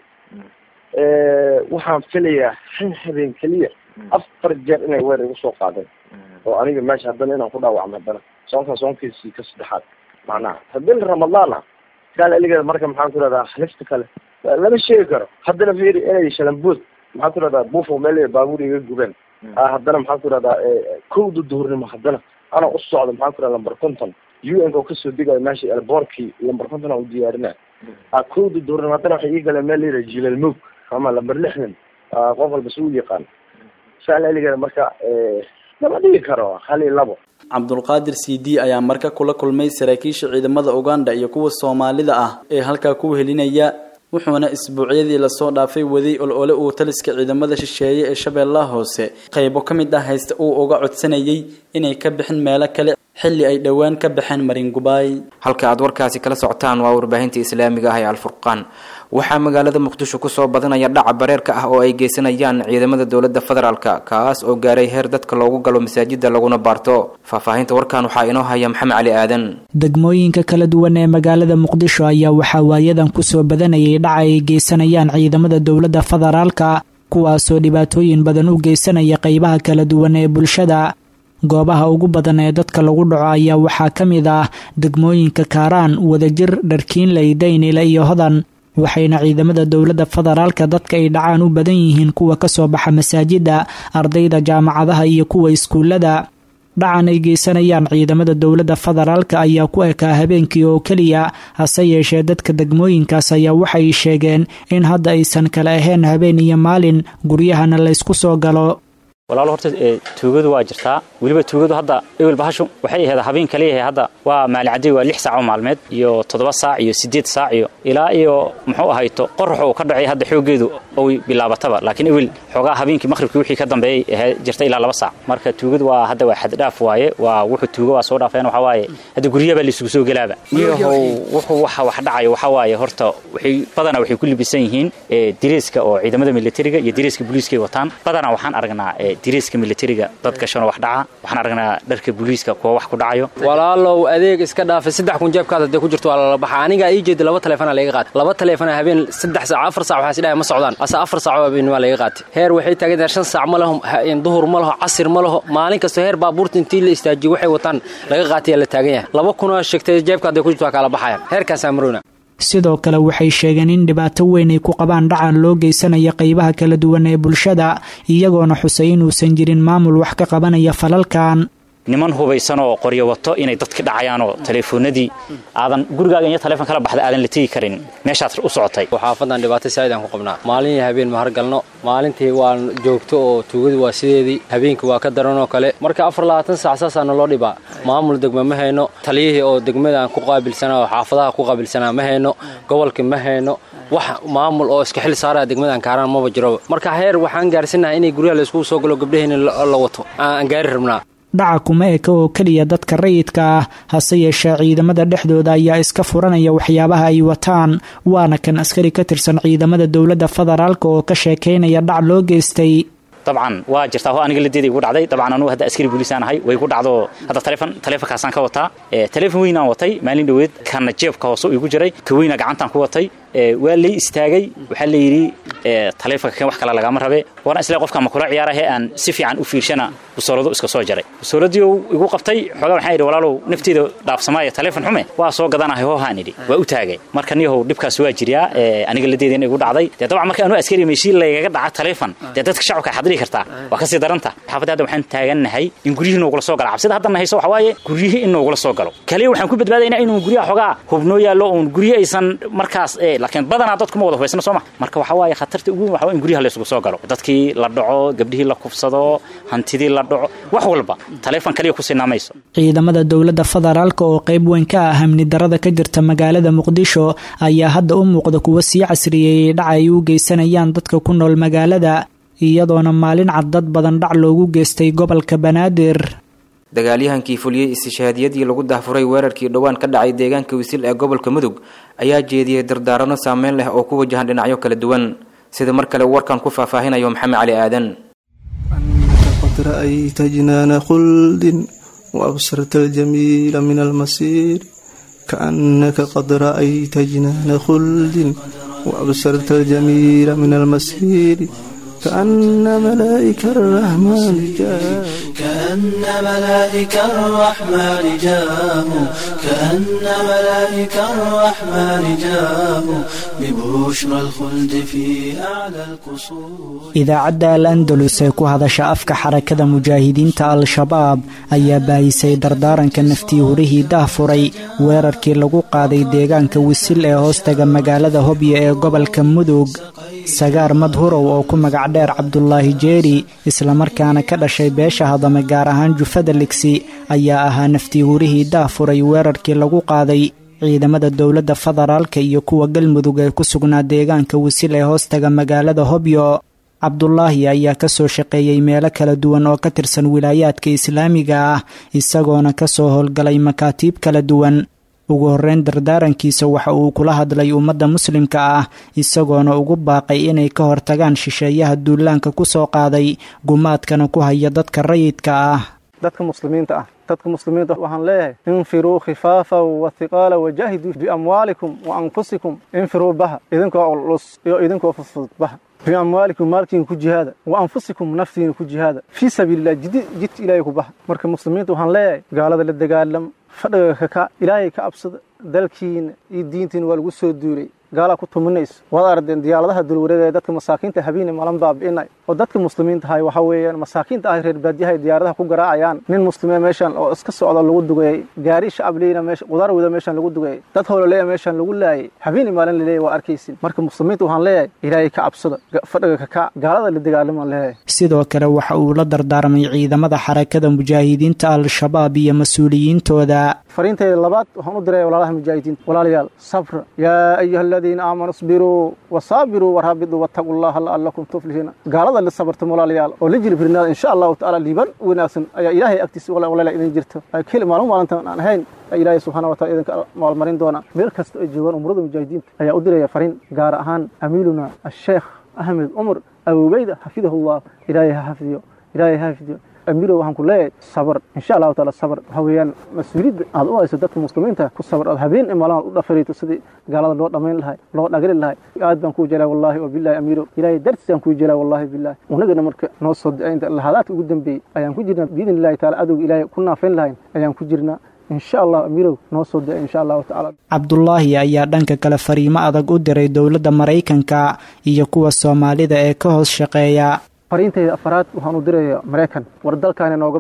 waxaan filayaa han habeen keliya afar jeer inay weer igu soo qaadeen oo aniga meesha haddana inaan ku dhaawacmo haddana soonka soonkiisii ka saddexaad macnaha haddii ramadaan ah kaale iligeeda marka maxaan ku irahdaa halista kale lama sheegi karo haddana fiiri inay shalambood maxaan ku irahdaa buufo meel baabuur iga gubeen haddana maxaan ku irahdaa kowda duhurnimo haddana ana u socdo maxaan ku irahdaa lambar conton u n ka oo kasoo degayo meesha elboorkii lambar conton aan u diyaarina kowda duhurnimo haddana waxay ii galeen meel layidhaha jilal moog ama lambar lixdan qof walba si u yaqaan saal eligeeda marka lama dhigi karo hal iyo labo cabdulqaadir c d ayaa marka kula kulmay saraakiisha ciidamada uganda iyo kuwa soomaalida ah ee halkaa ku helinaya wuxuuna isbuucyadii lasoo dhaafay waday olole uu taliska ciidamada shisheeye ee shabeellaha hoose qaybo ka mid ah haysta uu uga codsanayay inay ka bixin meelo kale xilli ay dhowaan ka baxeen maringubaay halka aad warkaasi kala socotaan waa warbaahinta islaamiga ah ee alfurqaan waxaa magaalada muqdisho kusoo badanaya dhaca bareerka ah oo ay geysanayaan ciidamada dowladda federaalka kaas oo gaaray heer dadka loogu galo masaajida laguna baarto faahfaahinta warkan waxaa inoo haya maxamed cali aadan degmooyinka kala duwan ee magaalada muqdisho ayaa waxaa waayadan kusoo badanayay dhaca ay geysanayaan ciidamada dowladda federaalka kuwaasoo dhibaatooyin badan u geysanaya qeybaha kala duwan ee bulshada goobaha ugu badan ee dadka lagu dhaco ayaa waxaa ka mid ah degmooyinka kaaraan wadajir dharkiinley daynile iyo hodan waxayna ciidamada dowladda federaalka dadka ay dhacaan u badan yihiin kuwa kasoo baxa masaajida ardayda jaamacadaha iyo kuwa iskuulada dhacan ay geysanayaan ciidamada dowladda federaalka ayaa ku ekaa habeenkii oo keliya hase yeeshee dadka degmooyinkaas ayaa waxay sheegeen in hadda aysan kala ahayn habeen iyo maalin guryahana laysku soo galo walaalo horta tuugadu waa jirtaa weliba tuugadu hadda ewel bahashu waxay ahayd habeen kaliyahay hadda waa maalicadey waa lix saac oo maalmeed iyo toddoba saac iyo siddeed saac iyo ilaa iyo muxuu ahayto qorax uu ka dhacay hadda xooggeedu oy bilaabataba laakiin ewel xoogaa habeenkii maqhribkii wixii ka dambeeyey ahayd jirta ilaa laba saac marka tuugadu waa hadda waa xaddhaaf waaye waa wuxuu tuuga waa soo dhaafeen waxaa waaye hadda guryabaa laysugu soo gelaaba iyahow wuxuu waxa wax dhacayo waxaa waaye horta waxay badanaa waxay ku libisan yihiin diriiska oo ciidamada militariga iyo diriiska booliiska ay wataan badanaa waxaan aragnaa diriiska militariga dad gashano wax dhaca waxaan aragnaa dharka booliiska kuwa wax ku dhacayo walaalow adeeg iska dhaafay saddex kun jeebkaad hadday ku jirto waa lala baxa anigaa ii jeeda laba taleefona laga qaatay laba taleefona habeen saddex saac afar saac waxaa isdhahay ma socdaan ase afar saac oo habeen waa laga qaatay heer waxay taagan tahay shan saac ma laho duhur ma laho casir ma laho maalin kasta heer baabuurta intii la istaajiyo waxay wataan laga qaatay la taagan yahay laba kunoo sheegtay jeebka hadday ku jirto waa kala baxayaan heerkaasaa marowna sidoo kale waxay sheegeen in dhibaato weyn ay ku qabaan dhacan loo geysanaya qeybaha kala duwan ee bulshada iyagoona xusay inuusan jirin maamul wax ka qabanaya falalkan niman hubaysan oo qoryo wato inay dadki dhacayaan oo taleefoonadii aadan gurigaaga iyo taleefon kala baxda aadan la tegi karin meeshaad u socotay xaafadan dhibaato saaid aan ku qabnaa maalin iyo habeen ma hargalno maalintii waan joogto oo tuugadu waa sideedii habeenkii waa ka daranoo kale marka afar labaatan saac saasaa naloo dhibaa maamul degme ma hayno taliyihii oo degmada aan ku qaabilsanaa oo xaafadaha ku qaabilsanaa ma hayno gobolkii ma hayno wax maamul oo iska xil saaraya degmadan kaaraan maba jiro marka heer waxaan gaarsinnahay inay guryaha layskugu soo galo gabdhaheenna la wato aan gaari rabnaa dhaca kuma eka oo keliya dadka rayidka ah hase yeeshee ciidamada dhexdooda ayaa iska furanaya waxyaabaha ay wataan waana kan askari ka tirsan ciidamada dowladda federaalk oo ka sheekaynaya dhac loo geystay dabcan waa jirtaa aniga ladeeda igu dhacday dabcan anugu hadda askari booliisaan ahay way igu dhacdo hadda taleefon taleefonkaasaan ka wataa taleefon weynaan watay maalin dhoweed kana jeebka hoose igu jiray ka weyna gacantaan ku watay waa lay istaagay waxaa la yidhi taleefonka kan wax kale lagama rabe waana isle qofka ma kula ciyaarahe aan si fiican u fiirshana busooladu iska soo jaray busooladii igu qabtay xoogaa waxaan idhi walaalow nafteeda dhaafsamaayo taleefon xume waa soo gadanahay hoohaan idhi waa u taagay marka niyahow dhibkaas waa jiryaa aniga ladeedina igu dhacday dee dabcan marka anuu askari meeshii laygaga dhaca taleefon dee dadka shacabka xadrii kartaa waa kasii daranta xaafadda hadda waxaan taagannahay in guryihii noogula soo galo cabsida hadda hayso waxa waaye guryihii in noogula soo galo kaliya waxaan ku badbaadaynaa inuu guryaha xoogaa hubnoo yaallo uun guryo aysan markaas laakiin badanaa dadku ma wada hubaysna soo ma marka waxa waaye khatarta ugu weyn waxa waa in guryaha laysugu soo galo dadkii la dhaco gabdhihii la kufsado hantidii la dhaco wax walba taleefon kaliya ku sinaamayso ciidamada dowladda federaalk oo qayb weyn ka ah amni darada ka jirta magaalada muqdisho ayaa hadda u muuqda kuwa sii casriyeeyey dhaca ay u geysanayaan dadka ku nool magaalada iyadoona maalin cad dad badan dhac loogu geystay gobolka banaadir dagaalyahankii fuliyey istishhaadiyadii lagu dahfuray weerarkii dhowaan ka dhacay deegaanka wisil ee gobolka mudug ayaa jeediyey dardaarano saameyn leh oo ku wajahan dhinacyo kala duwan sida mar kale warkan ku faahfaahinayo maxamed cali aadan qad ra'ayta jinaana khuldin waabsarta aljamiila min almasiir kaannaka qad ra'ayta jinaana khuldin waabsarta aljamiila min almasiir كأن ملائكة الرحمن جاءوا كأن ملائكة الرحمن جاءوا كأن ملائكة الرحمن جاءوا ببشرى الخلد في أعلى القصور idaacadda al andalus ee ku hadasha afka xarakada mujaahidiinta al-shabaab ayaa baahisay dardaaranka naftii hurihii dahfuray weerarkii lagu qaaday deegaanka wisil ee hoostaga magaalada hobyo ee gobolka mudug sagaar madhurow oo ku magac dheer cabdulaahi jeeri islamarkaana ka dhashay beesha hadame gaar ahaan jufada ligsi ayaa ahaa naftii hurihii dahfuray weerarkii lagu qaaday ciidamada dowladda federaalka iyo kuwa galmudug ee ku sugnaa deegaanka wisil ee hoostaga magaalada hobyo cabdulaahi ayaa kasoo shaqeeyey meelo kala duwan oo ka tirsan wilaayaadka islaamiga ah isagoona kasoo howlgalay makaatiib kala duwan ugu horreyn dardaarankiisa waxa uu kula hadlay ummadda muslimka ah isagoona ugu baaqay inay ka hortagaan shisheeyaha duulaanka ku soo qaaday gumaadkana ku haya dadka rayidka ah dadka muslimiinta ah dadka muslimiinta waxaan leeyahay infiruu khifaafa wathiqaala wajaahiduu biamwaalikum wa anfusikum infiruu baha idinkoo culus iyo idinkoo fudfudud baha biamwaalikum maalkiina ku jihaada wa anfusikum naftiina ku jihaada fii sabiililah jid jidka ilaahay ku baha marka muslimiinta waxaan leeyahay gaalada la dagaalama fadhiga kaka ilaahay ka absada dalkiina iyo diintiina waa lagu soo duulay gaalaa ku tuminayso waad ardeen diyaaradaha dulwareega ee dadka masaakiinta habeene malan baabi'inay oo dadka muslimiinta ahay waxa weeyaan masaakiinta ahay reer baadiyaha diyaaradaha ku garaacayaan nin muslime meeshan oo iska socda lagu dugeeyey gaari shacab leyna meesha qudaar wada meeshan lagu dugeeyey dad howlaleya meeshan lagu laayay habeene maalin laleeyahy waa arkaysin marka muslimiinta waxaan leeyahay ilaahay ka cabsada fadhiga kaka gaalada la dagaalamaan leeyahay sidoo kale waxa uu la dardaarmay ciidamada xarakada mujaahidiinta al-shabaab iyo mas-uuliyiintooda fariintayda labaad waxaan u diraya walaalaha mujaahidiinta walaalayaal sabra yaa ayuha aladiina aamanuu isbiruu wasaabiruu waraabituu wattaquu llaha la'allakum tuflihiina gaalada la sabarta walaalayaal oo la jilbirnaada insha allahu tacaala liiban wanaagsan ayaa ilaahay agtiisa walaala idin jirto keli maalin maalintan aan ahayn ilaahay subxaana wa taala idinka maalmarin doona meel kasta ay joogaan umurada mujaahidiinta ayaa u diraya fariin gaar ahaan amiiluna asheekh ahmed cumar abubeyda xafidahullah ilaahay ha xafidiyo ilaahay ha xafidiyo amiiro waxaan ku leeyahay sabar insha allahu taala sabar waxa weeyaan mas-uuliyadda aad u hayso dadka muslimiinta ku sabar aad habeen iyo maalin aad u dhafarayto sidii gaalada loo dhammayn lahay loo dhagri lahay aad baan kuu jelaa wallahi wa billahi amiiro ilaahay dartiisaan kuu jelaa wallahi billahi unagana marka noo soo dacaynta lahadaadka ugu dambeeyey ayaan ku jirnaa biidni illahi taala adowga ilaahay ku naafayn lahayn ayaan ku jirnaa insha allah amiirow noo soo da insha allahu tacaala cabdulaahi ayaa dhanka kale fariimo adag u diray dowladda maraykanka iyo kuwa soomaalida ee ka hoos shaqeeya fariintayda afaraad waxaan u diraya maraykan war dalkaani nooga bah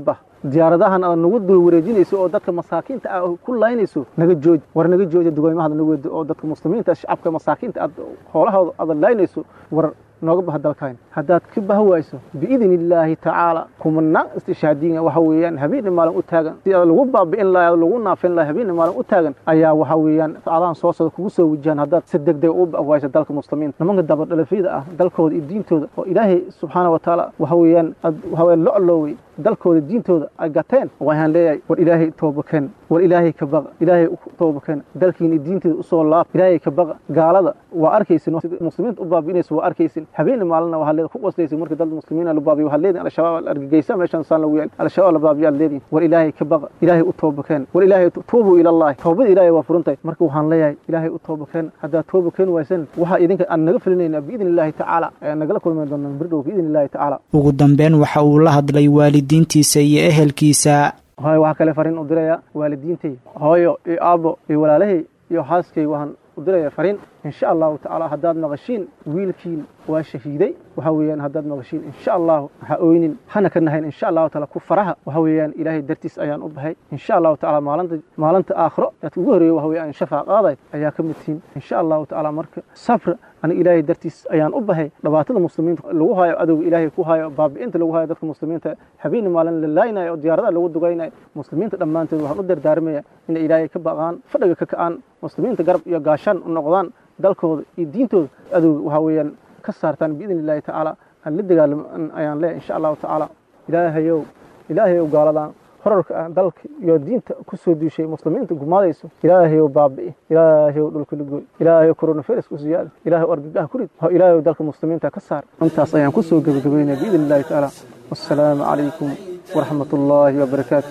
diyaaradahan aad nagu dul wareejinayso oo dadka masaakiinta ah ku laynayso naga jooji war naga jooji dugooymahada nagu wado oo dadka muslimiinta shacabka masaakiinta aad hoolahooda aad laynayso war nooga baha dalkayn haddaad ka baha wayso biidn illaahi tacaala kumanaan istishaadiina waxa weeyaan habeenna maalin u taagan si aad lagu baabi'in lahay lagu naafin lahay habeenna maalin u taagan ayaa waxa weeyaan saacadahan soo socda kugu soo wajahan haddaad si deg deg u wayso dalka muslimiinta nimanka dabadhalafyada ah dalkooda iyo diintooda oo ilaahay subxaana wa tacaala waxa weeyaan aad waxa weeyaan loclowey dalkooda diintooda ay gateen waxaan leeyahay war ilaahay toobakeen war ilaahay ka baqa ilaahay toobakeen dalkiina diinteeda usoo laab ilaahay ka baqa gaalada waa arkaysin muslimiinta u baabi'inaysa waa arkaysin habeenna maalina waxaa leeda ku qoslaysa marka dad muslimiina la baabiyo waxaa leedihin al-shabaab argagaysa meeshan saan lagu yaal al-shabaab la baabiyo aad leedihin war ilaahay ka baqa ilaahay u toobakeen war ilaahay tuubu ilallahi toobada ilaahay waa furantay marka waxaan leeyahay ilaahay u toobakeen haddaad toobakeen waysan waxaa idinka aan naga filinaynaa biidni illaahi tacaala ayaan nagala kulmi doonaa birdhow biidni illaahi tacaala ugu dambeyn waxa uu la hadlay waalidiintiisa iyo ehelkiisa hooyo waxaa kale fariin u diraya waalidiintay hooyo iyo aabbo iyo walaalahay iyo xaaskay waxaan u diraya fariin insha allahu tacaala haddaad maqashiin wiilkiin waa shahiiday waxa weeyaan haddaad maqashiin insha allahu ha oynin hana ka nahayn insha allahu taala ku faraha waxa weeyaan ilaahay dartiis ayaan u bahay insha allahu tacaala maalinta maalinta aakhiro aad ugu horeeyo waxa weeyaan shafaa qaaday ayaa ka mid tihiin insha allahu tacaala marka sabra aniga ilaahay dartiis ayaan u bahay dhibaatada muslimiinta lagu hayo adowga ilaahay ku hayo baabi'inta lagu hayo dadka muslimiinta habeenna maalin la laaynayo oo diyaaradaha lagu dugaynayo muslimiinta dhammaanteed waxaan u dardaarmaya inay ilaahay ka baqaan fadhiga ka ka'aan muslimiinta garab iyo gaashaan u noqdaan dalkooda iyo diintooda adowga waxa weeyaan ka saartaan biidni illaahi tacaala aan la dagaalaman ayaan leeyahay insha allahu tacaala ilaahayow ilaahayow gaaladan horarka ah dalka iyo diinta ku soo duushay muslimiinta gumaadayso ilaahayow baabi'i ilaahayow dhulka lagoy ilaahayow coronavirus ku siyaada ilaahayow argagaha ku rid oo ilaahayow dalka muslimiinta ka saar intaas ayaan ku soo gebagabaynaya biidni illaahi tacaala wassalaamu calaykum waraxmat ullaahi wabarakaatu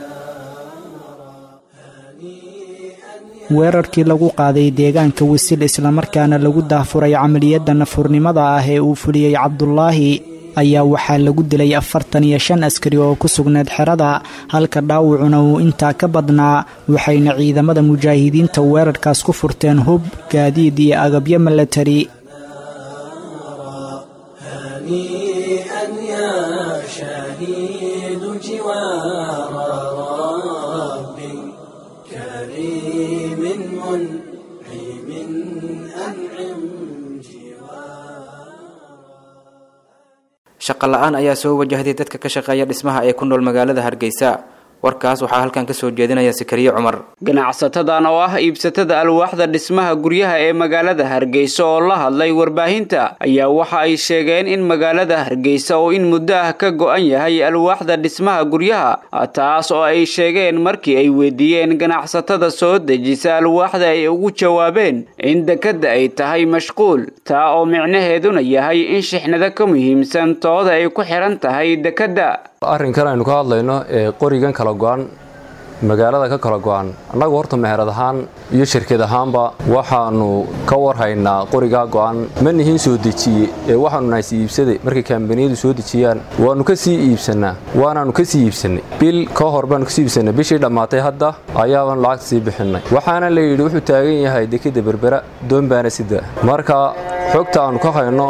weerarkii lagu qaaday deegaanka wisil islamarkaana lagu daafuray camaliyadda nafurnimada ah ee uu fuliyey cabdulaahi ayaa waxaa lagu dilay afartan iyo shan askari oo ku sugneed xerada halka dhaawacuna uu intaa ka badnaa waxayna ciidamada mujaahidiinta weerarkaas ku furteen hub gaadiid iyo agabyo milatari shaqa la-aan ayaa soo wajahday dadka ka shaqeeya dhismaha ee ku nool magaalada hargeysa warkaas waxaa halkan ka soo jeedinaya sikariye cumar ganacsatadan oo ah iibsatada alwaaxda dhismaha guryaha ee magaalada hargeysa oo la hadlay warbaahinta ayaa waxa ay sheegeen in magaalada hargeysa oo in muddo ah ka go-an yahay alwaaxda dhismaha guryaha taas oo ay sheegeen markii ay weydiiyeen ganacsatada soo dejisa alwaaxda ay ugu jawaabeen in dekadda ay tahay mashquul taa oo micnaheeduna yahay in shixnado ka muhiimsan tooda ay ku xihan tahay dekadda arrinkan aynu ka hadlayno ee qorigan kala go-an magaalada ka kala go-an annagu horta meherad ahaan iyo shirkad ahaanba waxaanu ka warhaynaa qorigaa go-an ma nihiin soo dejiye ee waxaanu nahay sii iibsade markay kambaniyadu soo dejiyaan waannu ka sii iibsannaa waanaannu ka sii iibsannay bil ka hor baanu kasii iibsannay bishii dhammaatay hadda ayaabaan lacagta sii bixinnay waxaana la yidhi wuxuu taagan yahay dekadda berbera doonbaana sida marka xogta aannu ka hayno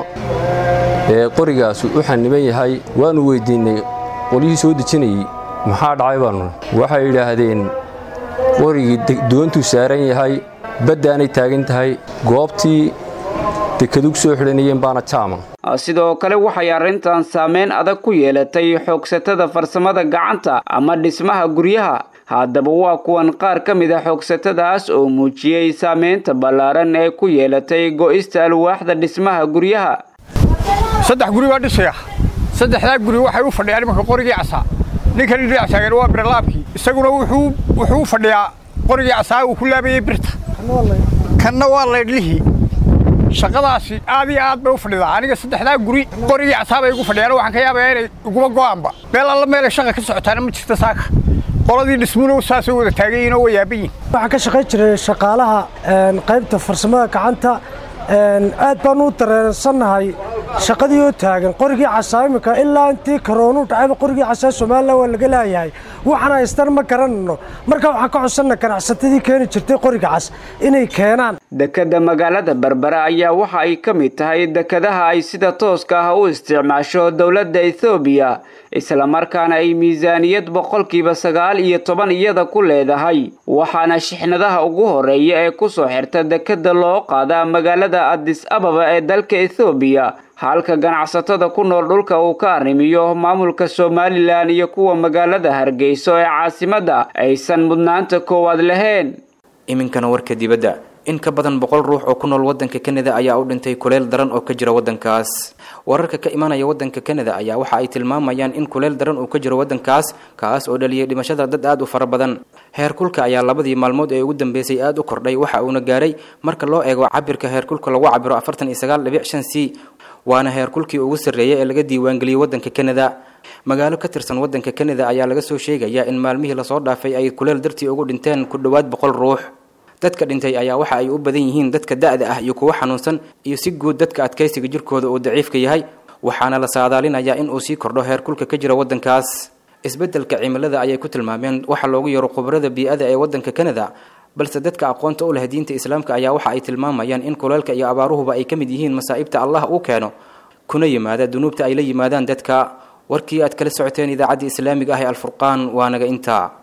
ee qorigaas u xaniban yahay waannu weydiinnay qolyihii soo dejinayey maxaa dhacay baanu waxay yidhaahdeen qorigii doontuu saaran yahay baddaanay taagan tahay goobtii dekadug soo xidhanayeen baana jaama sidoo kale waxay arrintan saameyn adag ku yeelatay xoogsatada farsamada gacanta ama dhismaha guryaha haddaba waa kuwan qaar ka mid a xoogsatadaas oo muujiyey saameynta ballaaran ee ku yeelatay go'ista alwaaxda dhismaha guryaha saddex guri baa dhisaya saddexdaa guri waxay u fadhiyaan imanka qorigii casaa ninkani dhinac taagan waa birlaabkii isaguna wuxuu u fadhiyaa qorigii casaa uu ku laabayey birta kanna waa laydhlihii shaqadaasi aad iyo aad bay u fadhidaa aniga saddexdaa guri qorigii casaa bay igu fadhiyaan waxaan ka yaabayaa inay iguma go'aanba meel alla meelay shaqa ka socotaana ma jirta saaka qoladii dhismuna saasay wada taagan yihin oo waa yaaban yihin waxaan ka shaqayn jiray shaqaalaha qaybta farsamada gacanta aad baan u dareensannahay shaqadii oo taagan qorigii casaa iminka ilaa intii karoonuu dhacayba qorigii casaa somalilan waa laga laayahay waxaan haystan ma garanayno marka waxaan ka codsanna ganacsatadii keeni jirtay qoriga cas inay keenaan dekadda magaalada berbera ayaa waxa ay ka mid tahay dekadaha ay sida tooska ah u isticmaasho dowladda ethoobiya islamarkaana ay miisaaniyad boqolkiiba sagaal iyo toban iyada ku leedahay waxaana shixnadaha ugu horeeya ee kusoo xirta dekadda loo qaadaa magaalada adis ababa ee dalka ethoobiya halka ganacsatada ku nool dhulka uu ka arrimiyo maamulka somalilan iyo kuwa magaalada hargeyso ee caasimadda aysan mudnaanta koowaad lahayn iminkana warka dibadda in ka badan boqol ruux oo ku nool wadanka kanada ayaa u dhintay kuleyl daran oo ka jira wadankaas wararka ka imanaya wadanka kanada ayaa waxa ay tilmaamayaan in kuleyl daran uu ka jiro wadankaas kaas oo dhaliyay dhimashada dad aad u fara badan heerkulka ayaa labadii maalmood ee ugu dambeysay aad u kordhay waxa uuna gaaray marka loo eego cabirka heerkulka lagu cabiro afartan iyo sagaal dhibic shan c waana heerkulkii ugu sarreeyay ee laga diiwaangeliyey wadanka kanada magaalo ka tirsan wadanka kanada ayaa laga soo sheegayaa in maalmihii lasoo dhaafay ay kuleyl dartii ugu dhinteen ku dhowaad boqol ruux dadka dhintay ayaa waxa ay u badan yihiin dadka da-da ah iyo kuwa xanuunsan iyo si guud dadka adkaysiga jirkooda uu daciifka yahay waxaana la saadaalinayaa in uu sii kordho heerkulka ka jira wadankaas isbeddelka cimilada ayay ku tilmaameen waxa loogu yaro khubarada bii-ada ee wadanka kanada balse dadka aqoonta u leh diinta islaamka ayaa waxa ay tilmaamayaan in kuleelka iyo abaaruhuba ay ka mid yihiin masaa'ibta allah uu keeno kuna yimaada dunuubta ay la yimaadaan dadka warkii aad kala socoteen idaacadda islaamiga ah ee alfurqaan waa naga intaa